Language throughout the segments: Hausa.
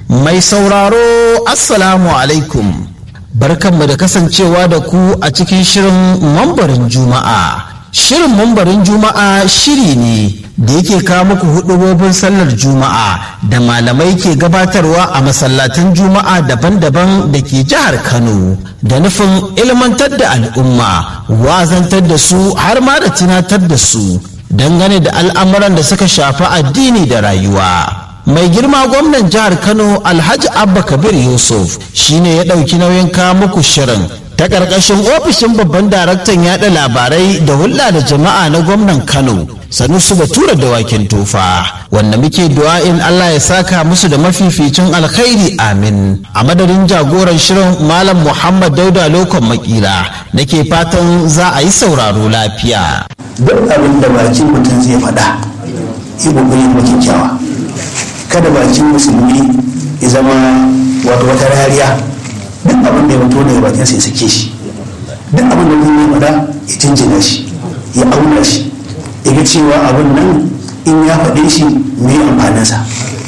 Mai sauraro Assalamu alaikum. Barkanmu da kasancewa da ku a cikin shirin mambarin Juma'a. Shirin mambarin Juma'a shiri ne da yake kawo muku hudubobin sallar Juma'a da malamai ke gabatarwa a masallatan Juma'a daban-daban da ke jihar Kano da nufin ilmantar da al'umma, wazantar da su har ma da tunatar da su dangane da al'amuran da suka shafi addini da rayuwa. mai girma gwamnan jihar kano alhaji abba kabir yusuf shine ya ɗauki nauyin kawo muku shirin ta ƙarƙashin ofishin babban daraktan yaɗa labarai da hulɗa da jama'a na gwamnan kano sanusu batura da wakin tofa wanda muke du'a'in allah ya saka musu da mafificin alkhairi amin a madadin jagoran shirin malam muhammad dauda lokon makila nake fatan za a yi sauraro lafiya duk abin da bakin mutum zai faɗa yi ƙoƙari da kyakkyawa kada bakin musulmi ya zama wato wata rariya duk abin da ya fito daga bakin sai sake shi duk abin da mutum ya faɗa ya jinjina shi ya auna shi ya ga cewa abin nan in ya faɗe shi me amfaninsa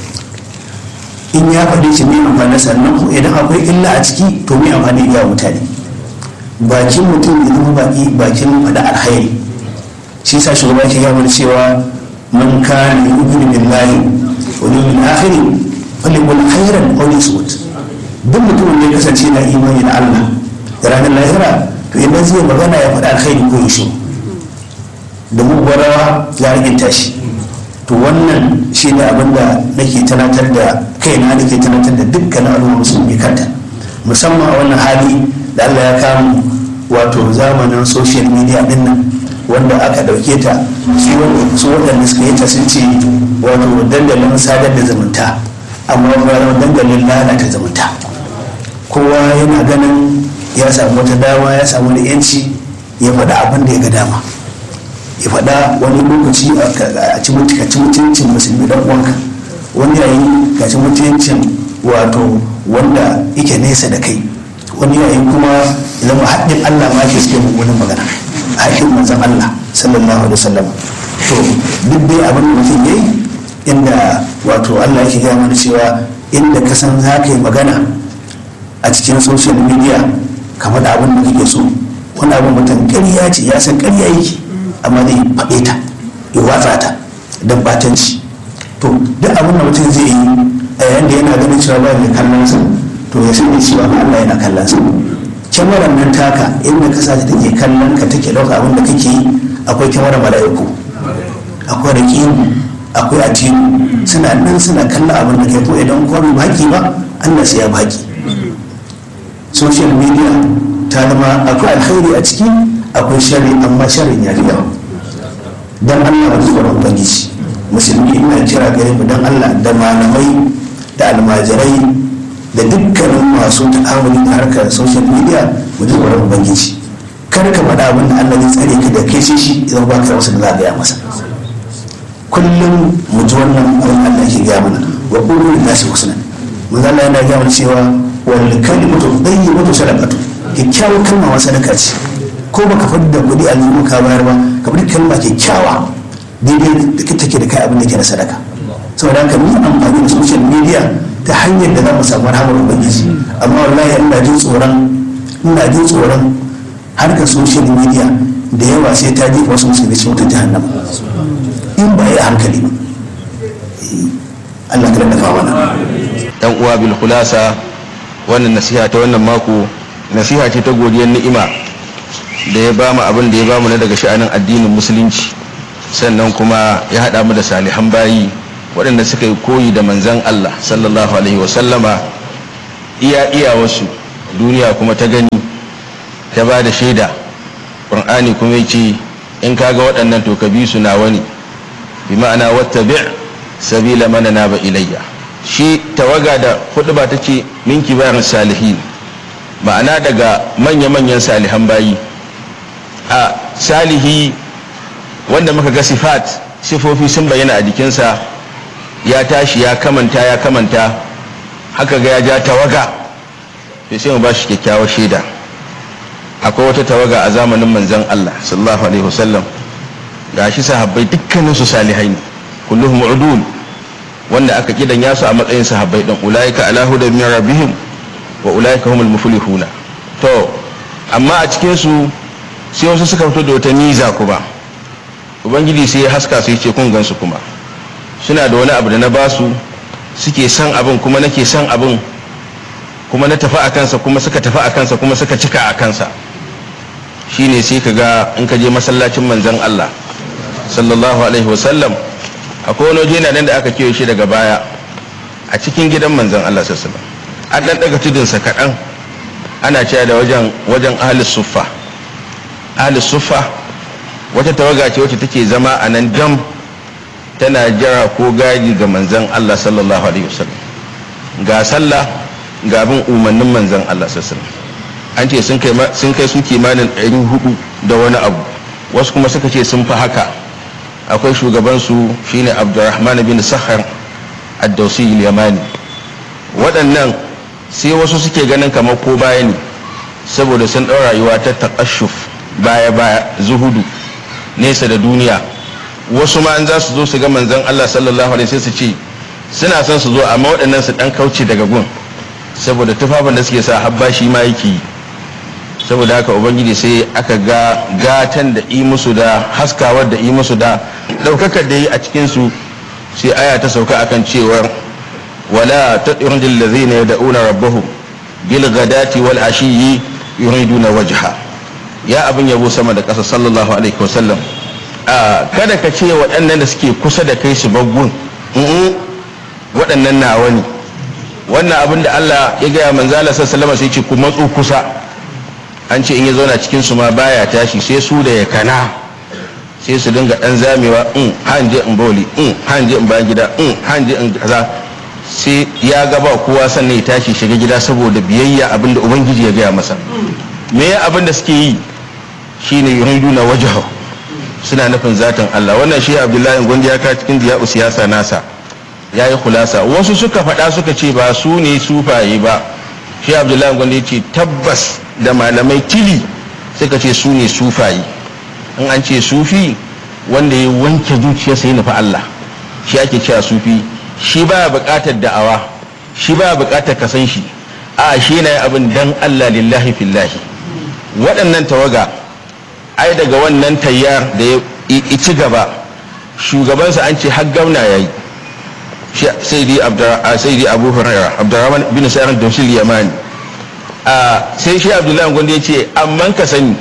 in ya faɗe shi me amfaninsa nan idan akwai illa a ciki to me amfani ya mutane bakin mutum ya zama baki bakin faɗa alkhairi shi sa shugaba ke gaya mana cewa man kana yu'minu billahi wani min akhiri falikul khairan aw yasmut duk mutumin da ya kasance na imani da Allah da ranar lahira to idan zai magana ya faɗa alkhairi ko yashu da mugwarawa ya riginta shi to wannan shi ne abin da nake tunatar da kaina nake tunatar da dukkanin al'umma musulmi kanta musamman a wannan hali da Allah ya kamu wato zamanin social media din nan wanda aka ɗauke ta su waɗanda suka yi ta sun ce wato dandalin sadar da zumunta amma kuma dandalin lalata zumunta kowa yana ganin ya samu wata dama ya samu da yanci ya faɗa abin da ya ga dama ya faɗa wani lokaci a ci mutuncin musulmi dan uwanka wani yayi ka ci mutuncin wato wanda yake nesa da kai wani yayi kuma zama haɗin allah ma ke suke mummunan magana haƙin manzon Allah sallallahu alaihi wasallam to duk dai abin da mutum yayi inda wato Allah yake gaya mana cewa inda ka san za ka yi magana a cikin social media kamar da abin da kake so wani abin mutum ƙarya ce ya san ƙarya yake amma zai faɗe ta ya watsa ta don batanci to duk abin da mutum zai yi a yayin da yana ganin cewa ba mai kallon sa to ya sani cewa Allah yana kallon sa kyamarar nan taka inda ka sa take kallon ka take ɗauka abin da kake yi akwai kyamarar mala'iku akwai raƙimu akwai ajiyu suna nan suna kallon abin da kai ko idan kuma bai baki ba Allah sai ya baki social media ta zama akwai alkhairi a ciki akwai shari amma sharin ya yawa dan Allah wani tsoron ubangiji musulmi ina kira gare mu dan Allah da malamai da almajirai da dukkanin masu ta'amuli da harkar social media mu ji tsoron ubangiji kar ka faɗa abin da Allah zai tsare ka da kai shi shi idan ba ka wasu da za gaya masa kullum mu ji wannan abin Allah ke gaya mana wa qulu lin nasi husna mun Allah yana gaya mana cewa wal kalimatu tayyibatu sadaqatu kyakkyawar kalma wa sadaka ce ko baka faɗi da kuɗi a zuwa ka bayar ba ka faɗi kalma kyakkyawa daidai da take da kai abin da ke na sadaka saboda haka mu amfani da social media ta hanyar da za mu samu rahamar ubangiji amma wallahi ina jin tsoron ina jin tsoron harkar social media da yawa sai ta jefa wasu musulmi cikin wata jahannama in ba ya hankali ba Allah ka dafa mana yan uwa bil khulasa wannan nasiha ta wannan mako nasiha ce ta godiyar ni'ima da ya bamu abin da ya bamu na daga sha'anin addinin musulunci sannan kuma ya haɗa mu da salihan bayi waɗanda suka yi koyi da manzan Allah sallallahu alaihi wasallama iya iya wasu duniya kuma ta gani ta ba da shaida ƙur'ani kuma ya ce in kaga waɗannan to ka bi su na wani bi ma'ana wata bi' sabila mana na ba ilayya shi tawaga da hudu ba ta ce min kibarin salihin ma'ana daga manya-manyan salihan bayi a salihi wanda muka ga sifat sifofi sun bayyana a jikinsa ya tashi ya kamanta ya kamanta haka ga ya ja tawaga sai mu ba shi kyakkyawar shaida akwai wata tawaga a zamanin manzon Allah sallallahu alaihi wasallam ga shi sahabbai dukkanin su salihai ne kulluhum udul wanda aka kidan yasu a matsayin sahabbai din ulaika ala hudan min rabbihim wa ulaika humul muflihuna to amma a cikin su sai wasu suka fito da wata niza kuma ubangiji sai ya haska su ce kun gansu kuma suna da wani abu da na basu suke son abin kuma nake son abin kuma na tafi a kansa kuma suka tafi a kansa kuma suka cika a kansa shine sai ka ga in ka je masallacin manzon Allah sallallahu alaihi wasallam akwai wani waje na nan da aka kewa shi daga baya a cikin gidan manzon Allah sallallahu alaihi wasallam an dan daga tudunsa kaɗan ana cewa da wajen wajen ahli suffa ahli suffa wata tawaga ce wacce take zama a nan dam tana jira ko gadi ga manzon Allah sallallahu alaihi wasallam ga sallah ga bin umarnin manzon Allah sallallahu alaihi wasallam an ce sun kai sun kai su kimanin 400 da wani abu wasu kuma suka ce sun fi haka akwai shugaban su shine Abdurrahman bin Sakhar ad-Dawsi al-Yamani waɗannan sai wasu suke ganin kamar ko baya ne saboda sun ɗau rayuwa ta taƙashuf baya baya zuhudu nesa da duniya wasu ma an za su zo su ga manzon Allah sallallahu alaihi sai su ce suna son su zo amma waɗannan su ɗan kauce daga gun saboda tufafin da suke sa habba shi ma yake yi saboda haka ubangiji sai aka ga gatan da yi musu da haskawar da yi musu da ɗaukakar da yi a cikinsu sai aya ta sauka akan cewar ولا تطرد الذين يدعون ربهم بالغداة والعشي يريدون وجهه يا abin yabo sama da ƙasa sallallahu alaihi wasallam kada ka ce waɗannan da suke kusa da kai su baggun waɗannan nawa ne wannan abin da Allah ya gaya manzala sallallahu sai ce ku matso kusa an ce in ya zauna cikin su ma baya tashi sai su da ya kana sai su dinga ɗan zamewa in hanje in boli in hanje in bayan gida in hanje in kaza sai ya gaba kowa sannan ya tashi shiga gida saboda biyayya abinda ubangiji ya gaya masa me ya abin da suke yi shine yuridu na wajahu suna nufin zatin Allah wannan shi Abdullahi Gondi ya ka cikin diya siyasa nasa ya yi kulasa wasu suka faɗa suka ce ba su ne sufaye ba shi Abdullahi Gondi ya ce tabbas da malamai tili suka ce su ne sufaye in an ce sufi wanda ya wanke zuciyarsa ya nufi Allah shi ake cewa sufi shi baya buƙatar da'awa shi baya buƙatar ka san shi a shi na abin dan Allah lillahi fillahi waɗannan tawaga ai daga wannan tayyar da ya ci gaba shugabansa an ce har gauna ya yi sai dai abu huraira abdurrahman bin sa'ar dausil yamani sai shi abdullahi gwanda ya ce amman ka sani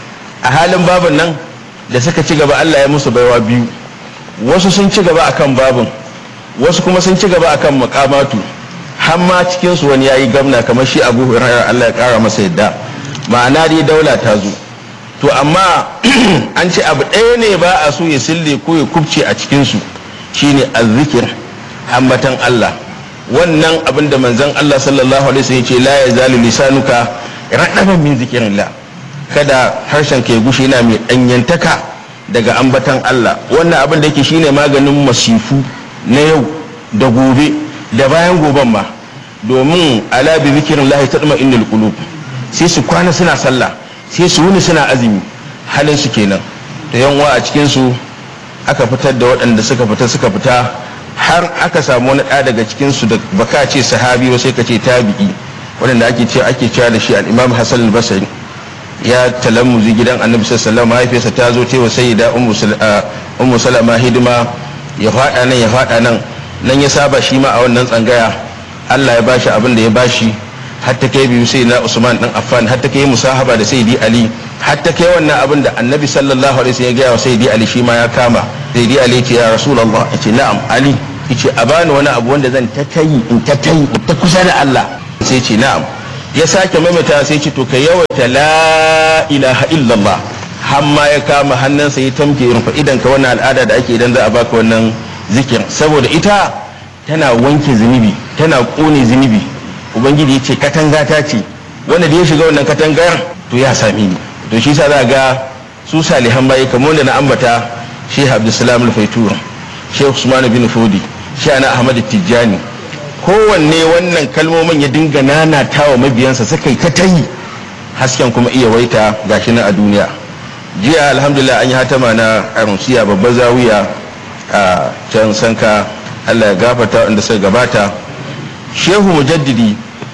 a halin babin nan da suka ci gaba Allah ya musu baiwa biyu wasu sun ci gaba akan babin wasu kuma sun ci gaba akan makamatu har ma cikin su wani yayi gamna kamar shi Abu Hurairah Allah ya kara masa yadda ma'ana dai daula ta zo to amma an ce abu ɗaya ne ba a so ya sille ko ya kubce a cikin su shine azzikir ambatan Allah wannan abin da manzon Allah sallallahu alaihi wasallam ya ce la yazalu lisanuka radaban min zikrillah kada harshen ka ya gushe yana mai danyantaka daga ambatan Allah wannan abin da yake shine maganin masifu na yau da gobe da bayan goben ma domin ala bi zikirin lahi ta innal qulub sai su kwana suna sallah sai su wuni suna azumi halin su kenan da yanwa a cikin su aka fitar da waɗanda suka fita suka fita har aka samu wani ɗa daga cikin su da baka ce sahabi ba sai ka ce tabi'i waɗanda ake ce ake cewa da shi al-imam hasan al-basri ya talammuzi gidan annabi sallallahu alaihi wasallam mahaifiyarsa ta zo ta wa sayyida ummu salama hidima ya fada nan ya fada nan nan ya saba shi ma a wannan tsangaya Allah ya bashi abin da ya bashi har ta kai biyu sai na Usman dan Affan har ta kai musahaba da Sayyidi Ali har ta kai wannan abin da Annabi sallallahu alaihi wasallam ya gaya wa Sayyidi Ali shi ma ya kama Sayyidi Ali ce ya Rasulullah yace na'am Ali yace a bani wani abu wanda zan ta tayi in ta tayi ta kusa da Allah sai ce na'am ya sake maimaita sai ce to ka yawaita la ilaha illallah hamma ya kama hannunsa ya tamke rufa idan ka wannan al'ada da ake idan za a baka wannan zikir saboda ita tana wanke zunubi tana kone zunubi ubangiji ya ce katanga ta ce wanda da ya shiga wannan katangar to ya sami ni to shi sa za ga su salihan bayi kamar wanda na ambata shehu abdulsalam al-faitur shehu usman bin fodi shehu ana ahmad tijjani kowanne wannan kalmomin ya dinga nanata wa mabiyansa suka yi ta tayi hasken kuma iya waita gashi nan a duniya jiya alhamdulillah an yi hatama na arunsiya babbar zawiya a can sanka allah ya gafarta wanda suka gabata shehu mujaddidi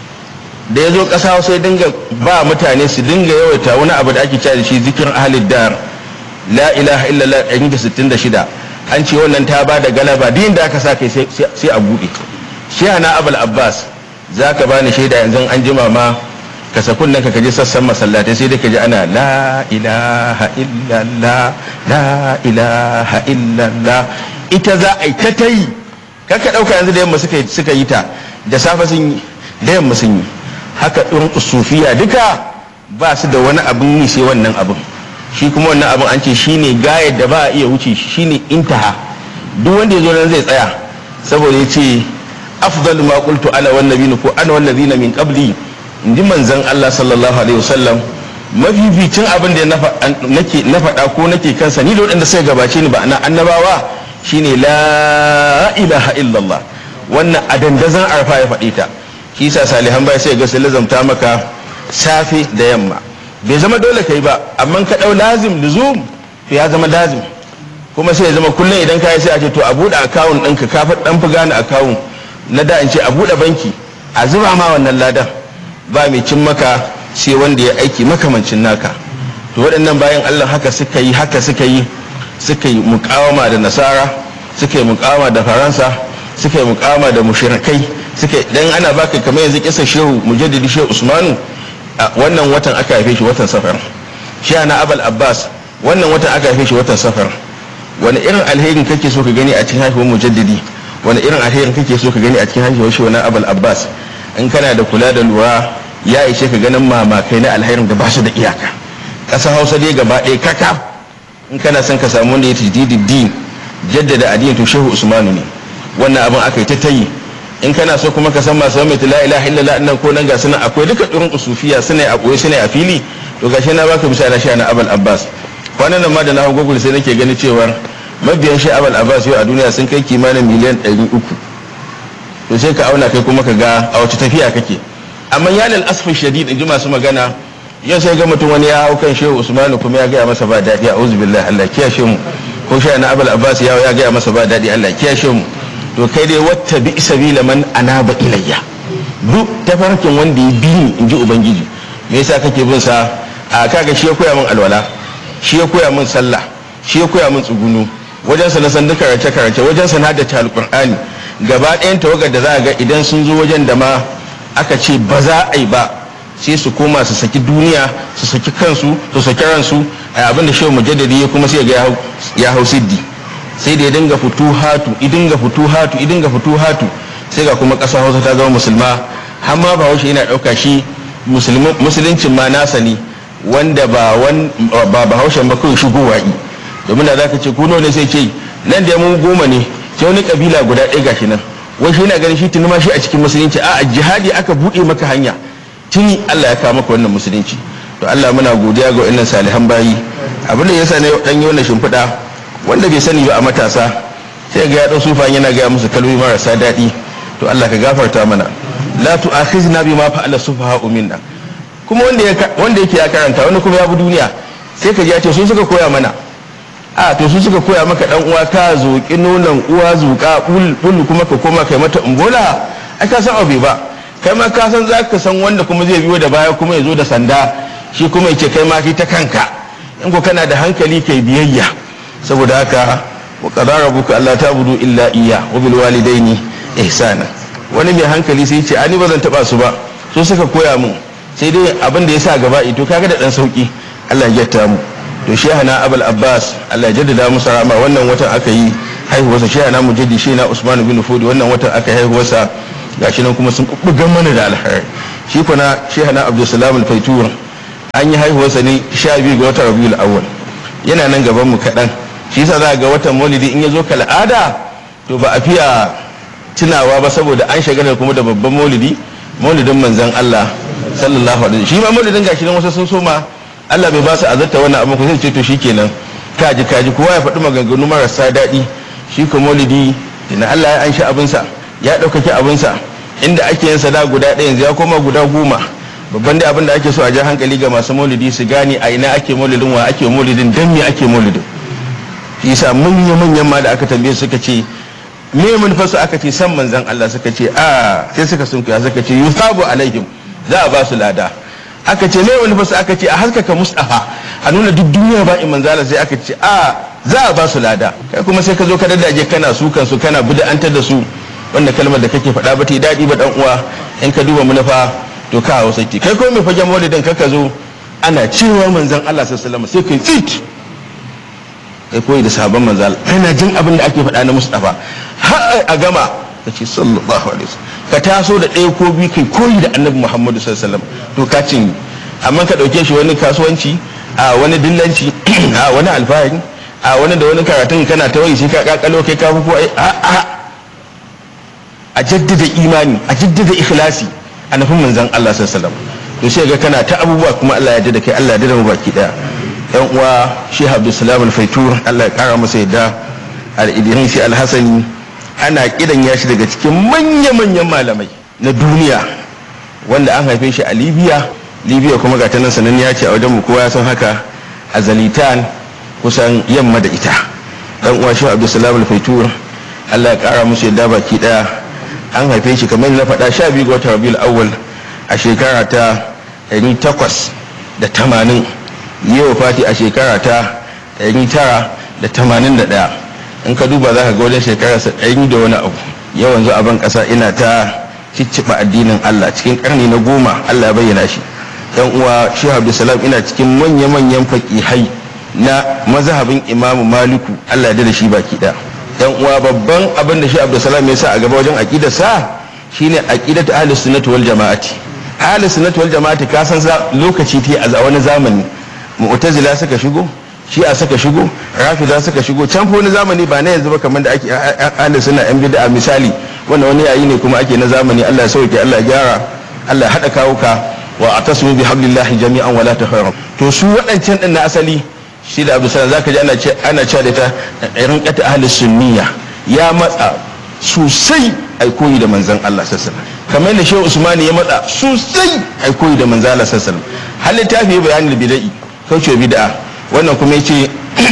da ya zo ƙasa sai dinga ba mutane su dinga yawaita wani abu da ake cewa da shi zikirin ahalid dar la ilaha illallah 166 an ce wannan ta ba da galaba din da aka sa kai sai a buɗe shi na abul abbas za ka bani shaida yanzu an jima ma ka sakun nan ka kaji sassan masallatai sai dai ka ji ana la ilaha illallah la ilaha illallah ita za a yi ta ta yi kaka ɗauka yanzu da yamma suka yi ta da safe sun yi da yamma sun yi haka ɗin sufiya duka ba su da wani abin yi sai wannan abin shi kuma wannan abin an ce shine gayar da ba a iya wuce shi shine intaha duk wanda ya zo nan zai tsaya saboda ya ce afdal ma qultu ala wan nabiyina ko ana wan nabiyina min qabli inji manzon Allah sallallahu alaihi wasallam mafificin abin da nake na faɗa ko nake kansa ni da waɗanda suka gabace ni ba na annabawa shine la ilaha illallah wannan a dandazon arfa ya faɗi ta shi sa salihan bai sai ga sai lazamta maka safe da yamma bai zama dole kai ba amma ka ɗau lazim luzum to ya zama lazim kuma sai ya zama kullum idan ka yi sai a ce to a buɗe akawun ɗinka ka fi ɗan fi gane akawun na da in ce a buɗe banki a zuba ma wannan ladan ba mai cin maka sai wanda ya aiki makamancin naka to waɗannan bayan allah haka suka yi haka suka yi suka yi mukawama da nasara suka yi mukawama da faransa suka yi mukawama da mushrikai suka yi dan ana baka kamar yanzu kisa shehu mujaddidi shehu usmanu a wannan watan aka haife shi watan safar shi ana abal abbas wannan watan aka haife shi watan safar wani irin alherin kake so ka gani a cikin haihuwar mujaddidi wani irin alherin kake so ka gani a cikin haihuwar shi wani abal abbas in kana da kula da lura ya ishe ka ganin mamakai na alherin da ba su da iyaka ƙasa hausa dai gaba ɗaya kaka in kana son ka samu wanda ya tajdidi din jaddada addini to shehu usmanu ne wannan abin aka yi ta tayi in kana so kuma ka san masu mai la ilaha illallah nan ko nan ga sunan akwai duka irin usufiya suna a koyi suna a fili to gashi na baka misali shi na abul abbas kwanan nan ma da na hau google sai nake gani cewar mabiyan shi abul abbas yau a duniya sun kai kimanin miliyan 300 to sai ka auna kai kuma ka ga a wace tafiya kake amma ya lal asfin shadid in ji masu magana yau sai ga mutum wani ya hau kan shehu usmanu kuma ya gaya masa ba daɗi a uzu billahi allah kiyashe mu ko shi na abul abbas ya ya gaya masa ba daɗi allah kiyashe mu to kai dai wata bi sabila man anaba ilayya duk tafarkin wanda ya bi ni in ji ubangiji me yasa kake bin sa a kaga shi ya koya min alwala shi ya koya min sallah shi ya koya min tsugunu wajen sa na san duka karace karace wajen sa na da alqur'ani gaba ɗayan tawagar da za a ga idan sun zo wajen da ma aka ce ba za a yi ba sai su koma su saki duniya su saki kansu su saki ransu a abin da shehu mujaddadi ya kuma sai ga ya hau siddi sai da ya dinga futuhatu idinga futuhatu idinga futuhatu sai ga kuma ƙasar hausa ta zama musulma har ma ba yana ɗauka shi musuluncin ma nasa ne wanda ba ba bahaushen ba kawai shigowa yi domin da zaka ce ku ne sai ce nan da mu goma ne sai wani kabila guda ɗaya gashi nan wai shi yana ganin shi tuni ma shi a cikin musulunci a jihadi aka buɗe maka hanya tuni Allah ya kawo maka wannan musulunci to Allah muna godiya ga wannan salihan bayi abin da yasa ne dan yi wannan shimfiɗa wanda bai sani ba a matasa sai ga ya ɗau sufa yana gaya musu kalmomi marasa daɗi to Allah ka gafarta mana la tu'akhizna bima fa'ala sufaha'u minna kuma wanda wanda yake ya karanta wanda kuma ya bi duniya sai ka ji ya ce su suka koya mana a to su suka koya maka dan uwa ka zoki nonon uwa zuka bul kuma ka koma kai mata umbola ai ka san abu ba kai ma ka san zaka san wanda kuma zai biyo da baya kuma ya zo da sanda shi kuma ya ce kai ma ta kanka in ko kana da hankali kai biyayya saboda haka wa qadara rabbuka alla ta'budu illa iyya wa bil walidaini ihsana wani mai hankali sai ce ani ba zan taba su ba so suka koya mun sai dai abin da ya sa gaba ito kaga da dan sauki Allah ya jatta mu to shehana abul abbas Allah ya jaddada musu rama wannan watan aka yi haihuwarsa shehana mujaddi shehana usman bin fudi wannan watan aka yi haihuwarsa gashi nan kuma sun bugan mana da alheri shi kuna shehana abdul salam al-faitur an yi haihuwarsa ne 12 ga watan rabiul awwal yana nan gaban mu kadan shi yasa za ga watan maulidi in ya zo kal'ada to ba a fiya tunawa ba saboda an shagala kuma da babban maulidi maulidin manzon Allah sallallahu alaihi shi ma maulidin gashi nan wasu sun soma Allah bai ba su azarta wannan abin ku sai ce to shikenan kaji kaji kowa ya faɗi maganganu marasa daɗi shi ko maulidi ina Allah ya anshi abinsa ya ɗaukaki abinsa inda ake yin sada guda ɗaya yanzu ya koma guda goma babban da abin da ake so a ja hankali ga masu maulidi su gane a ina ake maulidin wa ake maulidin dan me ake maulidin shi yasa manya manyan ma da aka tambaye suka ce me manufarsu aka ce san manzan Allah suka ce a sai suka sun kuya suka ce yusabu alaihim za a ba su lada aka ce me manufarsu aka ce a haskaka mustafa a nuna duk duniya ba in manzala sai aka ce a za a ba su lada kai kuma sai ka zo ka daddaje kana su kansu kana bid'antar da su wanda kalmar da kake faɗa ba ta yi daɗi ba dan uwa in ka duba manufa to ka hawa saki kai ko mai fagen maulidin ka ka zo ana cewa manzan Allah sallallahu alaihi wasallam sai kai tsit kai koyi da sabon manzal kana jin abin da ake faɗa na Mustafa har a gama ka ce sallallahu alaihi wasallam ka taso da ɗaya ko biyu kai koyi da Annabi Muhammadu sallallahu alaihi wasallam to ka cin amma ka ɗauke shi wani kasuwanci a wani dillanci a wani alfahari a wani da wani karatun kana ta wai sai ka kakalo kai ka fufu a a a jaddada imani a jaddada ikhlasi a nufin manzon Allah sallallahu alaihi wasallam to sai ga kana ta abubuwa kuma Allah ya jaddada kai Allah ya jaddada mu baki daya yan uwa shi abdulsalam al-faitur allah ya kara masa yadda al-idrisi al-hasani ana kidan ya shi daga cikin manya-manyan malamai na duniya wanda an haife shi a libya libya kuma ga tanan sanan ya ce a wajen mu kowa ya san haka a zalitan kusan yamma da ita dan uwa shi abdulsalam al-faitur allah ya kara musu yadda baki daya an haife shi kamar na faɗa sha biyu ga watan rabiul awwal a shekara ta 880 yi wa fati a shekara ta 981 in ka duba za ka ga wajen shekara ɗari da wani abu yawan zo ban ƙasa ina ta cicciɓa addinin Allah cikin ƙarni na goma Allah ya bayyana shi yan uwa shi Abdulsalam ina cikin manya-manyan faƙihai na mazhabin Imamu Maliku Allah ya da shi baki ɗaya yan uwa babban abin da shi Abdulsalam ya sa a gaba wajen aƙidarsa shine aqidatu ahlus sunnati wal jama'ati ahlus sunnati wal jama'ati ka san lokaci ta a wani zamani mu'tazila suka shigo shi'a suka shigo rafida suka shigo can fa wani zamani ba na yanzu ba kamar da ake ahli suna yan bid'a misali wannan wani yayi ne kuma ake na zamani Allah ya sauke Allah ya gyara Allah ya hada kawuka wa atasimu bi hablillahi jami'an wala tafarraqu to su waɗancan din na asali shi da Abu Salam zaka ji ana ce ana cewa da ta irin qata ahli sunniya ya matsa sosai ai koyi da manzon Allah sallallahu alaihi wasallam kamar yadda Shehu Usman ya matsa sosai ai koyi da manzon Allah sallallahu alaihi wasallam hal littafi bayanin bid'i kauce bid'a wannan kuma yace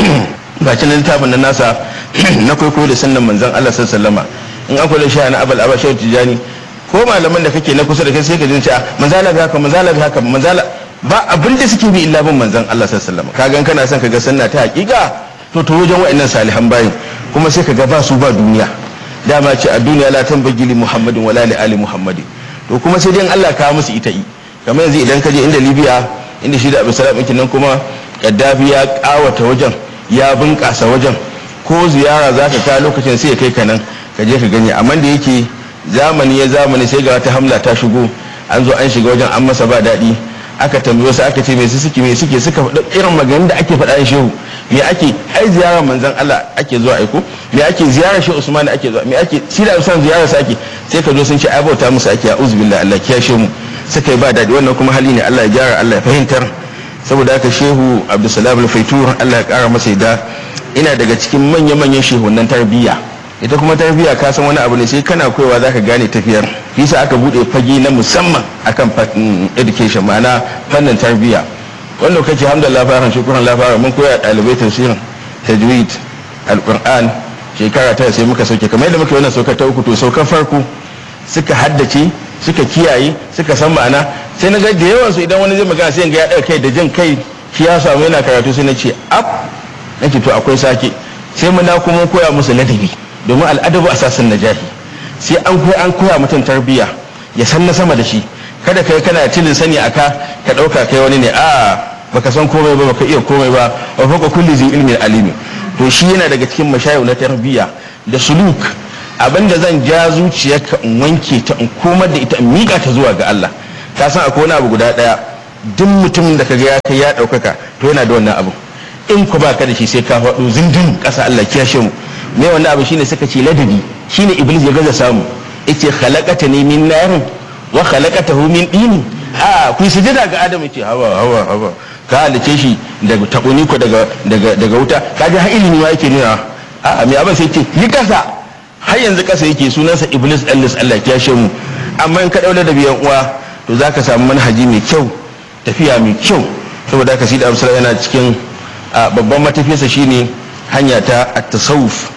bacin littafin nan nasa na kwaikwayo da sannan manzon Allah sallallahu alaihi in akwai da sha na abal aba shehu tijani ko malaman da kake na kusa da kai sai ka jin cewa manzala ga haka manzala ga haka manzala ba abin da suke bi illa bin manzon Allah sallallahu alaihi ka gan kana son ka ga sunna ta hakika to to wajen wa'annan salihan bayin kuma sai ka ga ba su ba duniya dama ce a duniya la tambagi li muhammadin wala li ali muhammadin to kuma sai dai Allah ka musu ita yi kamar yanzu idan ka je inda libya inda shi da abu salam ɗin nan kuma gaddafi ya ƙawata wajen ya bunƙasa wajen ko ziyara za ka ka lokacin sai ya kai ka nan ka je ka gani amma da yake zamani ya zamani sai ga wata hamla ta shigo an zo an shiga wajen an masa ba daɗi aka tambaye wasu aka ce me su suke me suke suka faɗa irin maganin da ake faɗa shehu me ake ai ziyarar manzon Allah ake zuwa aiko me ake ziyarar shi Usman ake zuwa me ake shi da Usman ziyarar sa ake sai ka zo sun ce ai bauta musu ake a'udhu billahi Allah kiyashe mu suka yi ba daɗi wannan kuma hali ne Allah ya gyara Allah ya fahimtar saboda haka shehu abdulsalam al-faitur Allah ya kara masa yadda ina daga cikin manya-manyan shehunan tarbiyya ita kuma tarbiyya ka san wani abu ne sai kana koyawa zaka gane tafiyar bisa aka bude fage na musamman akan education ma'ana fannin tarbiyya wanda kace alhamdulillah fara shukran la fara mun koya dalibai tafsirin tajwid alquran shekara ta sai muka sauke kamar yadda muka wannan saukar ta uku to saukar farko suka haddace suka kiyaye suka san ma'ana sai na ga da yawan su idan wani zai magana sai ga ya ɗaga kai da jin kai shi ya samu yana karatu sai na ce ab nake to akwai sake sai mun da kuma koya musu ladabi domin al'adabu asasin najahi sai an koya an koya mutum tarbiyya ya san na sama da shi kada kai kana tilin sani aka ka ɗauka kai wani ne a baka san komai ba baka iya komai ba wa faka kulli zai ilmin alimi to shi yana daga cikin mashayu na tarbiyya da suluk abinda zan ja zuciyarka in wanke ta in komar da ita in miƙa ta zuwa ga Allah ka san akwai wani abu guda ɗaya duk mutumin da kaga ya kai ya ɗaukaka to yana da wannan abu in ku baka da shi sai ka faɗo zindin ƙasa Allah kiyashe mu me wannan abu shine suka ce ladabi shine iblis ya gaza samu yace khalaqata ni min narin wa khalaqatahu min dini a ku sujada ga adamu ce hawa hawa hawa ka halice shi daga takuni ko daga daga daga wuta kaji har ilimi ma yake nuna a me abin sai ce yi kasa har yanzu kasa yake sunansa iblis allis Allah ya kiyashe mu amma in ka daula da biyan uwa to zaka samu manhaji mai kyau tafiya mai kyau saboda haka sida amsala yana cikin babban matafiyarsa shine hanya ta at-tasawuf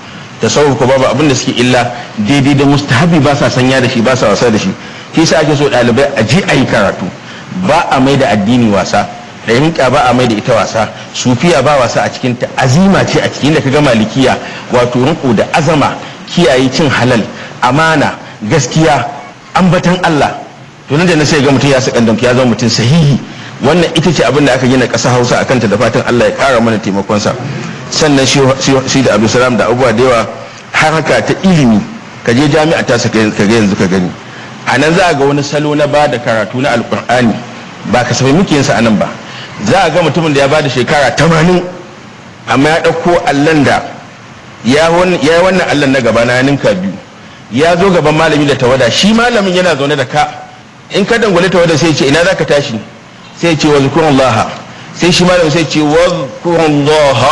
tasawuf ko babu abin da suke illa daidai da mustahabi ba sa sanya da shi ba sa wasa da shi shi sa ake so ɗalibai a je a yi karatu ba a mai da addini wasa ɗariƙa ba a mai da ita wasa sufiya ba wasa a cikin ta azima ce a cikin da kaga malikiya wato riko da azama kiyaye cin halal amana gaskiya ambatan Allah to nan da na sai ga mutum ya sakandam ya zama mutum sahihi wannan ita ce abin da aka gina ƙasa Hausa akan ta da fatan Allah ya ƙara mana taimakonsa sannan shi da Abdulsalam da abubuwa da yawa haraka ta ilimi ka je jami'a ta ka ga yanzu ka gani a nan za a ga wani salo na ba da karatu na alkur'ani ba kasafai muke yinsa a nan ba za a ga mutumin da ya ba da shekara tamanin amma ya ɗauko allon da ya yi wannan allon na gaba na ninka biyu ya zo gaban malami da tawada shi malamin yana zaune da ka in ka dangwale tawada sai ce ina za ka tashi sai ce wa zukurun sai shi malamin sai ce wa zukurun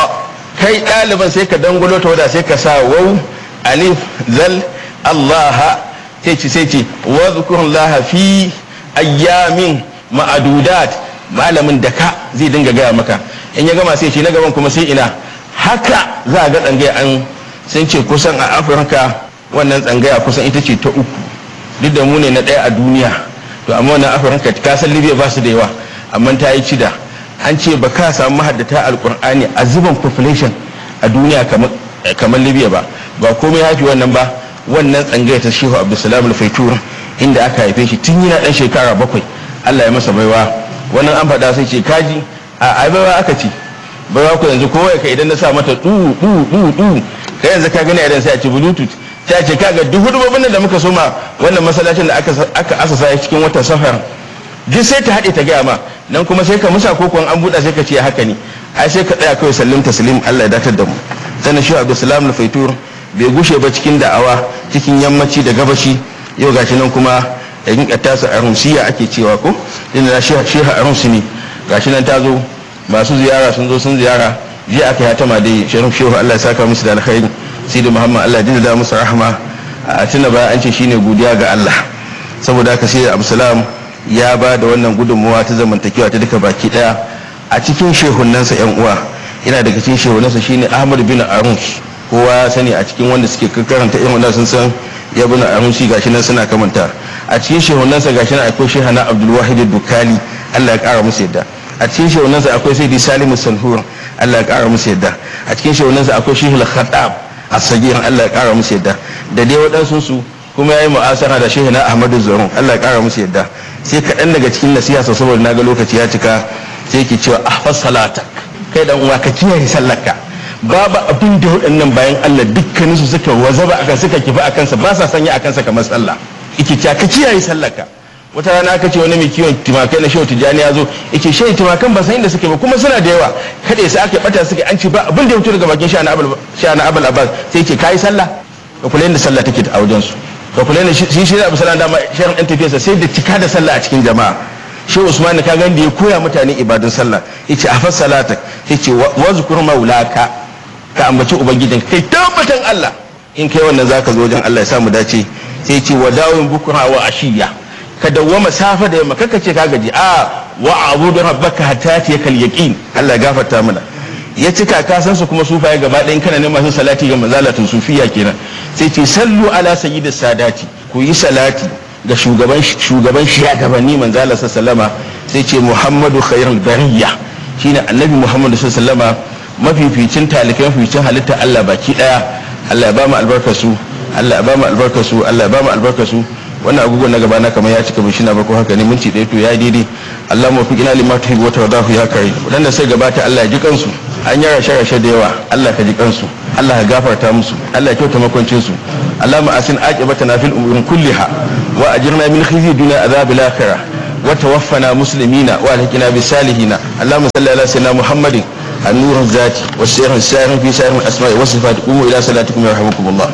kai ɗaliban sai ka dangwalo tawada sai ka sa wau alif zal allah sai ce sai ce wa zukurun fi ayyamin ma'adudat malamin da ka zai dinga gaya maka in ya gama sai ce na gaban kuma sai ina haka za a ga tsangaya an sun ce kusan a afirka wannan tsangaya kusan ita ce ta uku duk da mu ne na ɗaya a duniya to amma wannan afirka ka san libya ba su da yawa amma ta yi cida an ce ba ka samu mahaddata alkur'ani a zuban population a duniya kamar libya ba ba komai hafi wannan ba wannan tsangaya ta shehu abdulsalam al-faitur inda aka haife shi tun yana dan shekara bakwai allah ya masa baiwa wannan an faɗa sai ce kaji a baiwa aka ce baiwa ku yanzu kowa ka idan na sa mata du du du du kai yanzu ka gani idan sai a ce bluetooth ta ce kaga duk hudubobin da muka soma wannan masallacin da aka asasa cikin watan safar duk sai ta haɗe ta gaya ma nan kuma sai ka musa ko kuwan an buɗa sai ka ce haka ne ai sai ka tsaya kawai sallim taslim Allah ya datar da mu sannan shi Abdulsalam al-Faitur bai gushe ba cikin da'awa cikin yammaci da gabashi yau gashi nan kuma da rinka tasa arunsiya ake cewa ko inda na sheha arunsi ne gashi nan ta zo masu ziyara sun zo sun ziyara jiya aka yi tama dai sharif shehu Allah ya saka musu da alkhairi sai da muhammad Allah ya da musu rahama a tuna baya an ce shine godiya ga Allah saboda haka sai absalam ya ba da wannan gudunmuwa ta zamantakewa ta duka baki daya a cikin shehunansa yan uwa yana daga cikin shehunansa shine ahmad bin arunsh kowa ya sani a cikin wanda suke karanta irin wannan sun san ya bin arunshi gashi nan suna kamanta a cikin shehunansa gashi nan akwai shehana abdul wahid dukali Allah ya kara musu yadda a cikin shehunansa akwai sai salimu sanhur Allah ya kara musu yadda a cikin shehunansa akwai shehul khatab as-sagir Allah ya kara musu yadda da dai waɗansu su kuma yayi mu'asara da shehuna ahmadu zarun Allah ya kara musu yadda sai kaɗan daga cikin nasiha saboda naga lokaci ya cika sai ke cewa ahfaz salatak kai dan uwa ka kiyaye sallarka babu abin da waɗannan bayan Allah dukkanin su suka wazaba akan suka kifi akan sa ba sa sanya akan sa kamar sallah yake cewa ka kiyaye sallarka wata rana aka ce wani mai kiwon timakai na shehu tijjani ya zo yake shehu timakan ba san inda suke ba kuma suna da yawa kada sai aka bata suke an ce ba abin da ya fito daga bakin sha na abul abbas sai ce kayi sallah ka kula yadda sallah take a wajen su ka kula yadda shi shi abu sallah dama shehu ɗan tafiyarsa sai da cika da sallah a cikin jama'a shehu usman ka ga da ya koya mutane ibadun sallah yace a fas salata yace wazkur maulaka ka ambaci ubangijin kai tabbatan Allah in kai wannan zaka zo wajen Allah ya samu dace sai ce wa dawin bukra wa ashiya ka dawwama safa da yamma kaka ce ka gaji a wa abudu rabbaka hatta yakal yaqin Allah ya gafarta mana ya cika ka san su kuma sufaye gaba ɗayan kana ne masu salati ga mazalatun sufiya kenan sai ce sallu ala sayyidis sadati ku yi salati ga shugaban shugaban shugabanni manzala sallama sai ce muhammadu khairul bariya shine annabi muhammadu sallama mafificin talikai mafificin halitta Allah baki daya Allah ya ba mu albarkar su Allah ya ba mu albarkar su Allah ya ba mu albarkar su wannan agogon na gaba na kamar ya cika bin shina ba ko haka ne minti ɗaya to ya daidai Allah mu fi ina lima tuhibbu wa tardahu ya kare wadanda sai gabata Allah ya ji kansu an yi rashe rashe da yawa Allah ka ji kansu Allah ka gafarta musu Allah ya kyauta makwancin su Allah ma asin aqibatana fil umurin kulliha wa ajirna min khizyi dunya adhabil akhirah wa tawaffana muslimina wa alhaqina bis salihina Allahumma salli ala sayyidina Muhammadin النور الذاتي والسير السائر في سائر الاسماء والصفات قوموا الى صلاتكم يرحمكم الله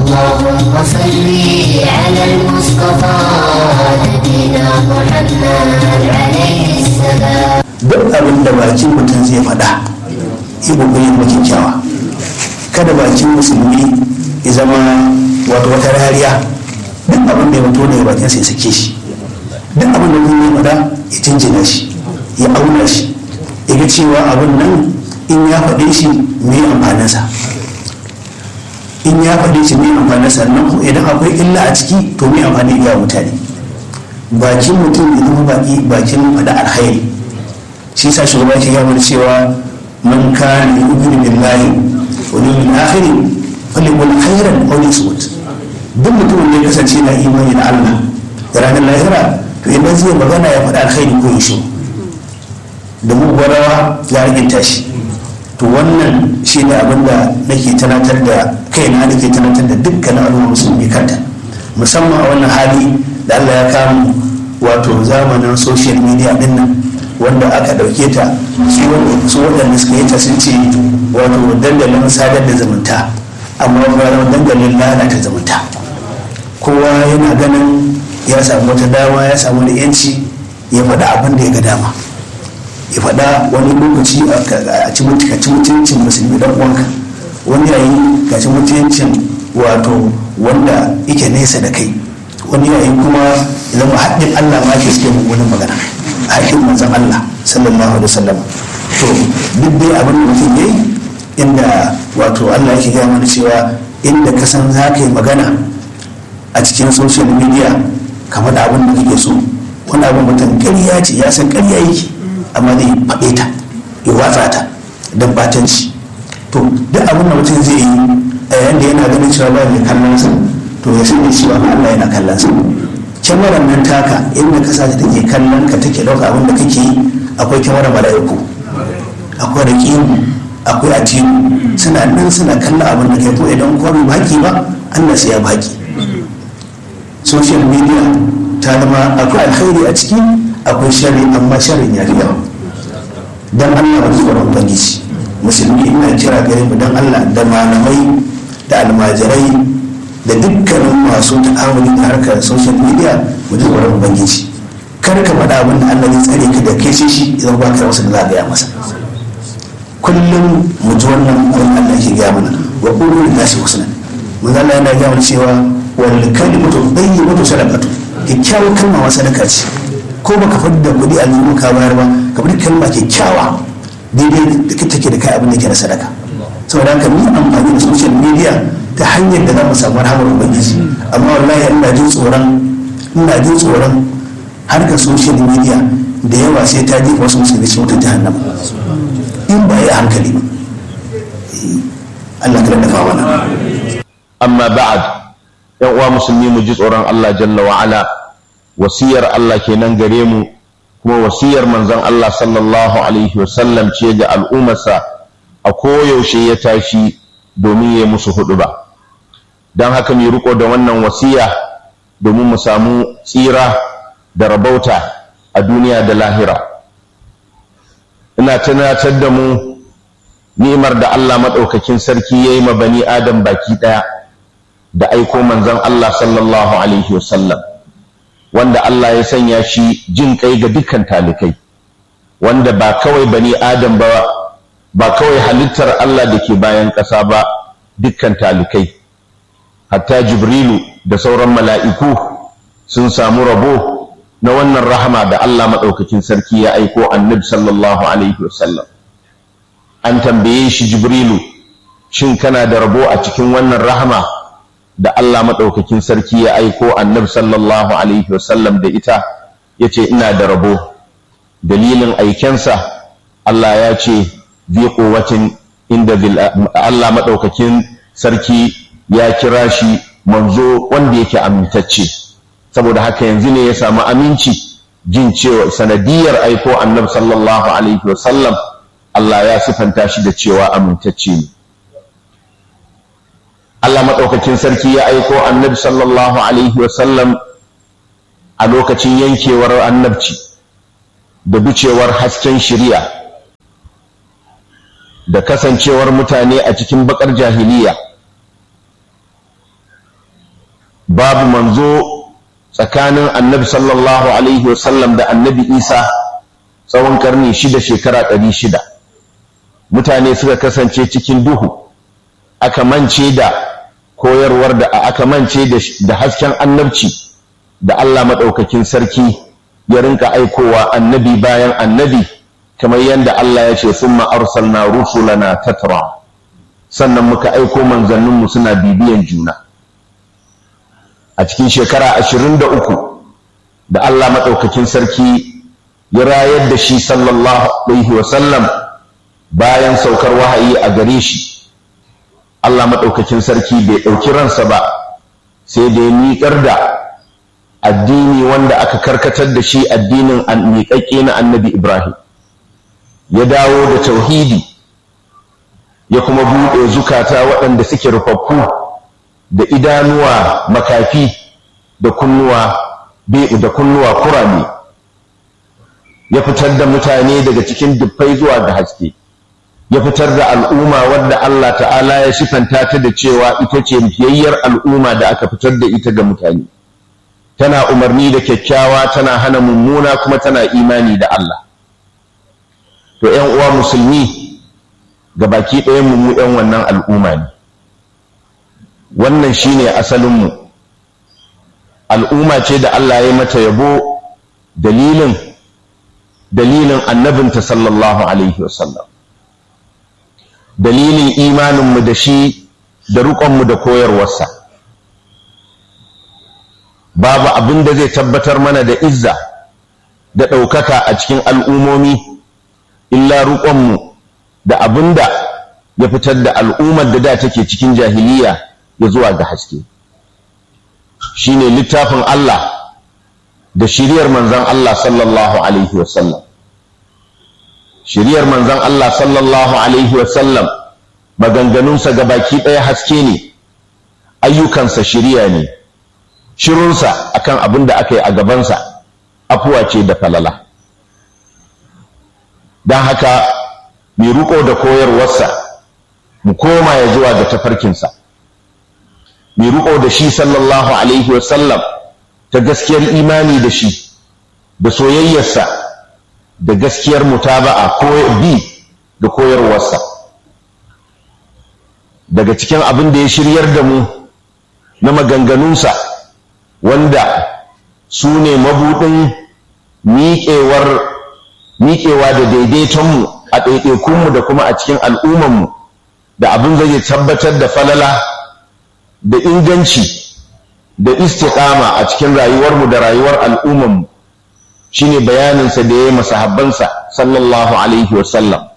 اللهم صل على المصطفى نبينا محمد عليه السلام duk abin da bakin mutum zai faɗa yi kokari da kyakkyawa kada bakin musulmi ya zama wato wata rariya duk abin da ya fito daga bakin sai sake shi duk abin da kuma ya faɗa ya jinjina shi ya auna shi ya ga cewa abin nan in ya faɗe shi me amfaninsa in ya faɗi shi mai amfani sannan kuma idan akwai illa a ciki to mai amfani ga mutane bakin mutum ya zama baki bakin faɗa alkhairi shi sa shugaba ke gama da cewa man kana yu'minu billahi wal yawmil akhir falyakul khairan aw liyasmut duk mutumin da ya kasance na imani da Allah da ranar lahira to idan zai magana ya faɗa alkhairi ko ya shiru da mugwarawa ya riginta shi to wannan shi ne abin da nake tunatar da kaina nake tunatar da dukkanin al'umma musulmi kanta musamman a wannan hali da Allah ya kama wato zamanin social media din nan wanda aka dauke ta su waɗanda suka yi ta sun ce wato dandalin sadar da zumunta amma kuma dandalin lalata zumunta kowa yana ganin ya samu wata dama ya samu da yanci ya faɗa abin da ya ga dama ya faɗa wani lokaci a ci mutuncin musulmi dan uwanka wani yayi ga ci mutuncin wato wanda yake nesa da kai wani yayi kuma zama haɗin Allah ma ke suke wani magana haɗin manzon Allah sallallahu alaihi wasallam to duk dai abin da mutum yayi inda wato Allah yake gaya mana cewa inda ka san za ka yi magana a cikin social media kamar da abin da kake so wani abin mutum ƙarya ce ya san ƙarya yake amma zai faɗe ta ya watsa ta don batanci to duk abin da mutum zai yi a yayin da yana ganin cewa ba mai kallon sa to ya sani cewa ma Allah yana kallon sa kyamarar nan taka inda ka sace take kallon ka take ɗauka abin da kake yi akwai kyamarar mala'iku akwai raƙimu akwai atiyu suna nan suna kallon abin da kai ko idan kwaro baki ba Allah sai ya baki social media ta zama akwai alkhairi a ciki akwai shari amma sharin ya fi yawa don allah wani tsoron ubangiji musulmi ina kira gare mu don allah da malamai da almajirai da dukkanin masu ta'amuli da harkar social media mu ji tsoron ubangiji kar ka faɗa abin da allah zai tsare ka da kai shi idan ba ka wasu da za a gaya masa kullum mu ji wannan abin allah ke gaya mana wa ƙuru da nasi husnan mun zalla yana gaya mana cewa wal kalimatu tayyibatu sadaqatu kyakkyawar kalma wa sadaka ce ko baka fadi da kuɗi a zuwa ka bayar ba ka fadi kalma kyakkyawa daidai da take da kai abin da ke na sadaka saboda haka mu amfani da social media ta hanyar da za mu samu rahamar ubangiji amma wallahi ina jin tsoron ina jin tsoron harkar social media da yawa sai ta jefa wasu musulmi cikin wata jahannama in ba yi hankali ba Allah ka dafa mana amma ba'ad yan uwa musulmi mu ji tsoron Allah jalla wa ala wasiyar Allah kenan gare mu kuma wasiyar manzon Allah sallallahu alaihi wasallam ce ga al'ummarsa a koyaushe ya tashi domin ya musu hudu ba don haka mu riko da wannan wasiya domin mu samu tsira da rabauta a duniya da lahira ina tunatar da mu ni'imar da Allah maɗaukakin sarki ya yi ma bani adam baki ɗaya da aiko manzon Allah sallallahu alaihi wasallam wanda Allah ya sanya shi jin kai ga dukkan talikai wanda ba kawai bani adam ba ba kawai halittar Allah da ke bayan ƙasa ba dukkan talikai hatta jibrilu da sauran mala'iku sun samu rabo na wannan rahama da Allah maɗaukakin sarki ya aiko annabi sallallahu alaihi wasallam an tambaye shi jibrilu shin kana da rabo a cikin wannan rahama da Allah maɗaukakin sarki ya aiko annabi sallallahu alaihi wasallam da ita ya ce ina da rabo dalilin aikensa Allah ya ce zai kowacin inda Allah maɗaukakin sarki ya kira shi manzo wanda yake amintacce saboda haka yanzu ne ya samu aminci jin cewa sanadiyar aiko annabi sallallahu alaihi wasallam Allah ya sifanta shi da cewa amintacce ne Allah maɗaukakin sarki ya aiko annabi sallallahu alaihi wasallam a lokacin yankewar annabci da bucewar hasken shiriya da kasancewar mutane a cikin bakar jahiliya babu manzo tsakanin annabi sallallahu alaihi wasallam da annabi isa tsawon karni shida shekara ɗari shida mutane suka kasance cikin duhu aka mance da koyarwar da aka mance da hasken annabci da Allah maɗaukakin sarki ya rinka aikowa annabi bayan annabi kamar yadda Allah ya ce summa arsalna rusulana tatra sannan muka aiko manzanninmu suna bibiyan juna a cikin shekara ashirin da uku da Allah maɗaukakin sarki ya rayar da shi sallallahu alaihi wasallam bayan saukar wahayi a gare shi Allah maɗaukakin sarki bai ɗauki ransa ba sai da ya miƙar da addini wanda aka karkatar da shi addinin miƙaƙƙe na annabi Ibrahim ya dawo da tauhidi ya kuma buɗe zukata waɗanda suke rufaffu da idanuwa makafi da kunnuwa da kunnuwa kurame ya fitar da mutane daga cikin dubbai zuwa ga haske ya fitar da al'umma wadda Allah ta'ala ya sifanta ta da cewa ita ce fiyayyar al'umma da aka fitar da ita ga mutane tana umarni da kyakkyawa tana hana mummuna kuma tana imani da Allah to ‘yan uwa musulmi ga baki ɗayan mu ‘yan wannan al'umma ne wannan shine asalinmu al'umma ce da Allah ya mata yabo dalilin dalilin annabinta sallallahu alaihi wasallam dalilin imaninmu da shi da riƙonmu da koyarwarsa babu abin da zai tabbatar mana da izza da ɗaukaka a cikin al'umomi illa riƙonmu da abin da ya fitar da al'ummar da da take cikin jahiliya ya zuwa ga haske shine littafin Allah da shiriyar manzan Allah sallallahu alaihi wasallam shiriyar manzan Allah sallallahu alaihi wasallam maganganunsa ga baki ɗaya haske ne ayyukansa shiriya ne shirunsa akan abin da aka yi a gabansa afuwa ce da falala don haka mai riko da koyarwarsa mu koma ya zuwa ga tafarkinsa mai riko da shi sallallahu alaihi wasallam ta gaskiyar imani da shi da soyayyarsa da gaskiyar mutaba'a ko bi ga koyarwarsa daga cikin abin da ya shiryar da mu na maganganunsa wanda su ne mabuɗin miƙewa da daidaitonmu a ɗaiɗaikunmu da kuma a cikin al'ummanmu da abin zai tabbatar da falala da inganci da istiqama a cikin rayuwarmu da rayuwar al'ummanmu shine bayaninsa da ya yi masahabbansa sallallahu alaihi wasallam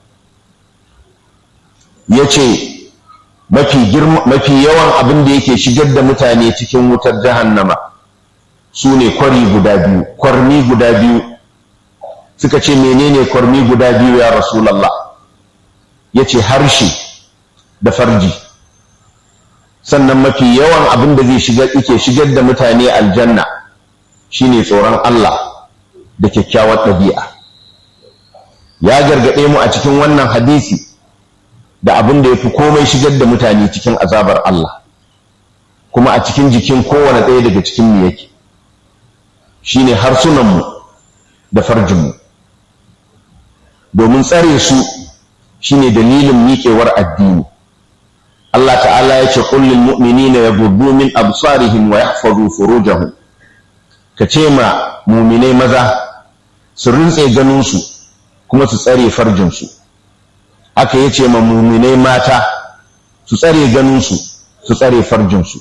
ya ce mafi yawan abin da yake shigar da mutane cikin wutar jahannama su ne kwari guda biyu kwarni guda biyu suka ce menene kwarni guda biyu ya rasulallah ya ce harshe da farji sannan mafi yawan abin da zai shigar ike shigar da mutane aljanna shine tsoron Allah da kyakkyawar ɗabi'a ya gargaɗe mu a cikin wannan hadisi da abin da ya fi komai shigar da mutane cikin azabar Allah kuma a cikin jikin kowane ɗaya daga cikin mu yake shine harsunanmu da farjinmu domin tsare su shine dalilin miƙewar addini Allah ta'ala ya ce kullum mu'minina yaghuddu min absarihim wa yahfazu furujahum ka ce ma muminai maza su rintse ganinsu kuma su tsare farjinsu aka ya ce ma muminai mata su tsare ganinsu su tsare farjinsu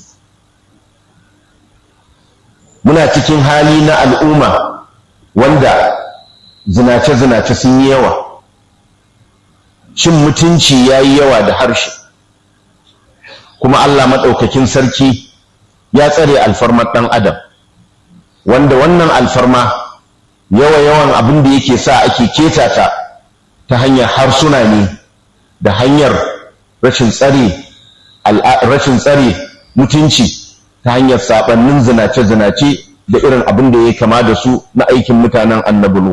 muna cikin hali na al'umma wanda zinace-zinace sun yi yawa cin mutunci ya yi yawa da harshe kuma Allah maɗaukakin sarki ya tsare alfarmar ɗan adam wanda wannan alfarma yawa-yawan abin da yake sa ake keta ta ta hanyar harsuna ne da hanyar rashin tsare rashin tsare mutunci ta hanyar saɓannin zinace-zinace da irin abin da ya kama da su na aikin mutanen annabulu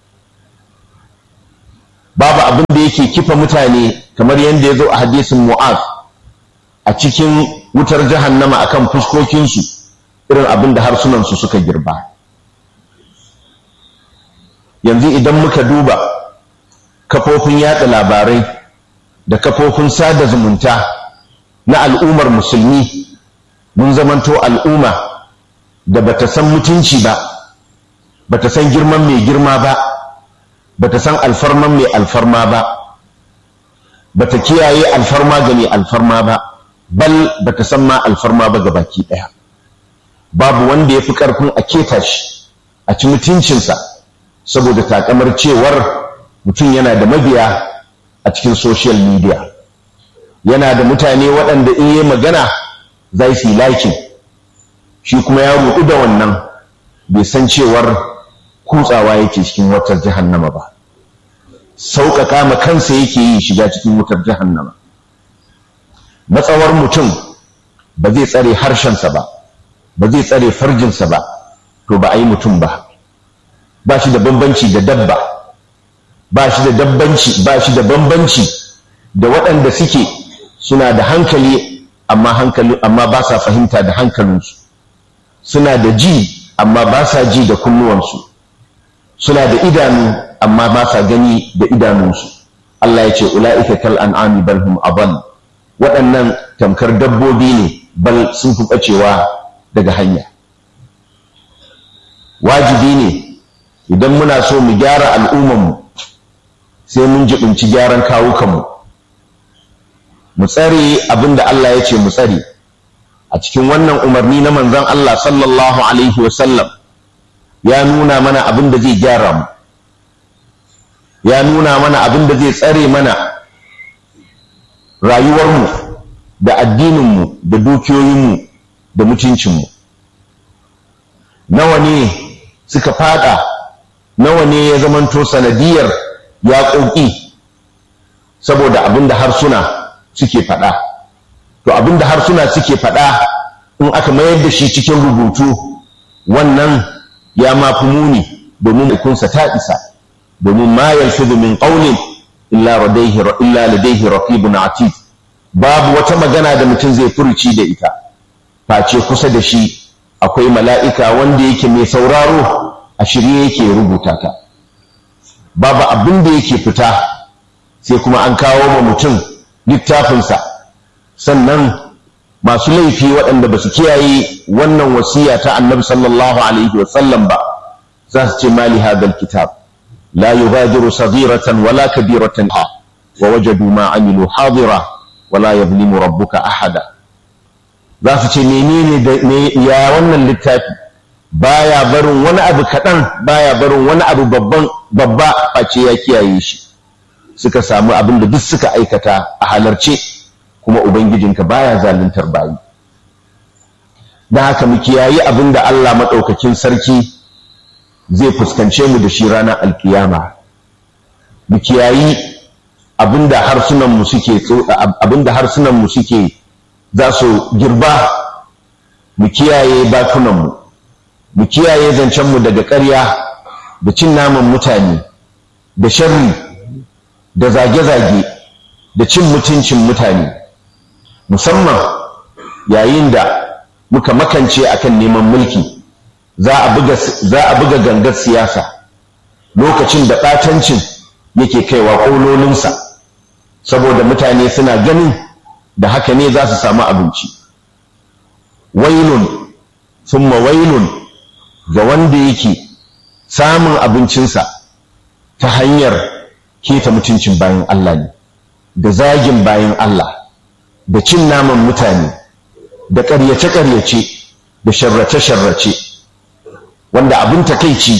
babu abin da yake kifa mutane kamar yadda ya zo a hadisin mu'az a cikin wutar jahannama akan fuskokinsu irin abin da harsunansu suka girba yanzu idan muka duba kafofin yada labarai da kafofin sada zumunta na al'ummar musulmi mun zamanto al'umma da bata san mutunci ba bata san girman mai girma ba bata san alfarman mai alfarma ba bata kiyaye alfarma ga mai alfarma ba bal bata san ma alfarma ba ga baki ɗaya babu wanda ya fi ƙarfin a keta shi a ci mutuncinsa saboda takamar cewar mutum yana da mabiya a cikin social media yana da mutane waɗanda in yi magana za su yi likin shi kuma ya rudu da wannan bai san cewar kutsawa yake cikin wutar jahannama ba sauƙaƙa ma kansa yake yi shiga cikin wutar jahannama matsawar mutum ba zai tsare harshensa ba ba zai tsare farjinsa ba to ba a yi mutum ba ba shi da bambanci da dabba ba shi da dabbanci ba shi da bambanci da waɗanda suke suna da hankali amma hankali amma ba sa fahimta da hankalinsu suna da ji amma ba sa ji da kunnuwansu suna da idanu amma ba sa gani da idanunsu Allah ya ce ula'ika kal an'ami bal hum adall waɗannan tamkar dabbobi ne bal sun fi ɓacewa daga hanya wajibi ne idan muna so mu gyara al'ummanmu sai mun jibinci gyaran kawukanmu mu tsare abin da Allah ya ce mu tsare a cikin wannan umarni na manzon Allah sallallahu alaihi wasallam ya nuna mana abin da zai gyara mu ya nuna mana abin da zai tsare mana rayuwarmu da addininmu da dukiyoyinmu da mutuncinmu nawa ne suka fada nawa ne ya zamanto sanadiyar yaƙoƙi saboda abin da harsuna suke faɗa to abin da harsuna suke faɗa in aka mayar da shi cikin rubutu wannan ya mafi muni domin ikunsa ta isa domin ma yalfidu min qawlin illa ladayhi illa ladayhi raqibun atid babu wata magana da mutum zai furuci da ita face kusa da shi akwai mala'ika wanda yake mai sauraro a shirye yake rubuta ta babu abin da yake fita sai kuma an kawo ma mutum littafinsa sannan masu laifi waɗanda ba su kiyaye wannan wasiya ta annabi sallallahu alaihi wasallam ba za su ce mali hadal kitab la yughadiru saghiratan wala kabiratan wa wajadu ma amilu hadira wala yadhlimu rabbuka ahada za su ce menene da ya wannan littafi baya barin wani abu kaɗan baya barin wani abu babban babba face ya kiyaye shi suka samu abin da duk suka aikata a halarce kuma ubangijinka baya zaluntar bayi da haka mu kiyayi abin da Allah maɗaukakin sarki zai fuskance mu da shi ranar alkiyama mu kiyayi abin da harsunan mu suke abin da harsunan mu suke za su girba mu kiyaye bakunan mu mu kiyaye zancen mu daga ƙarya da cin naman mutane da sharri da zage-zage da cin mutuncin mutane musamman yayin da muka makance akan neman mulki za a buga gangar siyasa lokacin da ɓatancin yake kaiwa ƙololinsa saboda mutane suna ganin da haka ne za su samu abinci wailun summa wailun ga wanda yake samun abincinsa ta hanyar keta mutuncin bayan Allah ne da zagin bayan Allah da cin naman mutane da ƙaryace-ƙaryace da sharrace-sharrace wanda abin takaici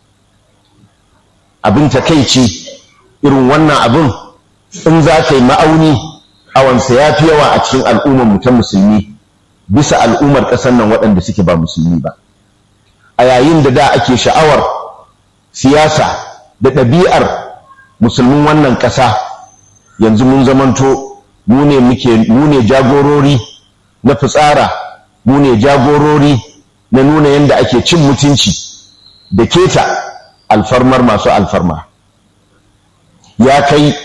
abin takaici irin wannan abin in za ka yi ma'auni awansa ya fi yawa a cikin al'ummar mu ta musulmi bisa al'ummar ƙasar nan waɗanda suke ba musulmi ba a yayin da da ake sha'awar siyasa da ɗabi'ar musulmin wannan ƙasa yanzu mun zamanto mu ne muke mu ne jagorori na fitsara mu ne jagorori na nuna yadda ake cin mutunci da keta alfarmar masu alfarma ya kai